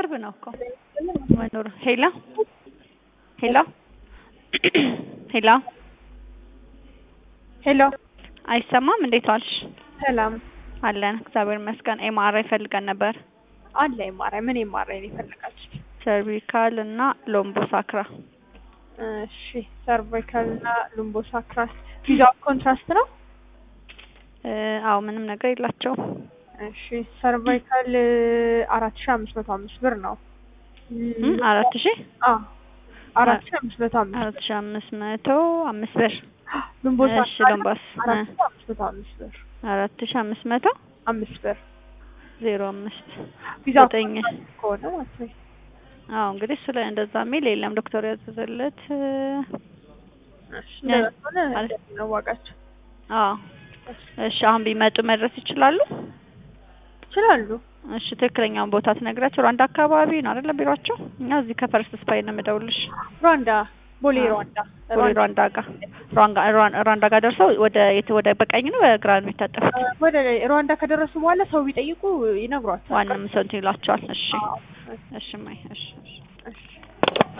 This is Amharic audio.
ቅርብ ነው እኮ መኖሩ። ሄሎ ሄሎ ሄሎ ሄሎ አይሰማም? እንዴት ዋልሽ? ሰላም አለን እግዚአብሔር ይመስገን። ኤምአርአይ ፈልገን ነበር። አለ የማራይ ምን የማራይ ነው የፈለጋችሁት? ሰርቪካል እና ሎምቦ ሳክራ። እሺ ሰርቫይካል እና ሉምቦ ሳክራስ ቪዛው ኮንትራስት ነው። እ አዎ ምንም ነገር የላቸውም። እሺ ሰርቫይካል አራት ሺ አምስት መቶ አምስት ብር ነው። እም አራት ሺ አ አራት ሺ አምስት መቶ አምስት አራት ሺ አምስት መቶ አምስት ብር። ሉምቦ እሺ ሳክራ ሎምባስ አራት ሺ አምስት መቶ አምስት ብር አራት ሺ አምስት መቶ አምስት ብር ዜሮ አምስት ቪዛው ዘጠኝ ኮንትራስት ከሆነ ማለት ነው። አዎ እንግዲህ እሱ ላይ እንደዛ የሚል የለም። ዶክተር ያዘዘለት እ እሺ እንደዛ ከሆነ ማለት- እንደዚህ ነው ዋጋቸው። አዎ እሺ አሁን ቢመጡ መድረስ ይችላሉ? ይችላሉ። እሺ ትክክለኛውን ቦታ ትነግራቸው። ሩዋንዳ አካባቢ ነው አይደለ ቢሯቸው? እኛ እዚህ ከፈርስት ስፓይ ነው የምደውልሽ። ሩዋንዳ ቦሌ አዎ። ሩዋንዳ ቦሌ ሩዋንዳ ጋር ሩዋንጋ ሩዋን- ሩዋንዳ ጋር ደርሰው ወደ የት ወደ በቀኝ ነው በግራ ነው የሚታጠፉት? ወደ ሩዋንዳ ከደረሱ በኋላ ሰው ቢጠይቁ ይነግሯቸዋል። ዋናም ሰው እንትን ይላቸዋል። እሺ አዎ። እሺ ማይ እሺ እሺ እሺ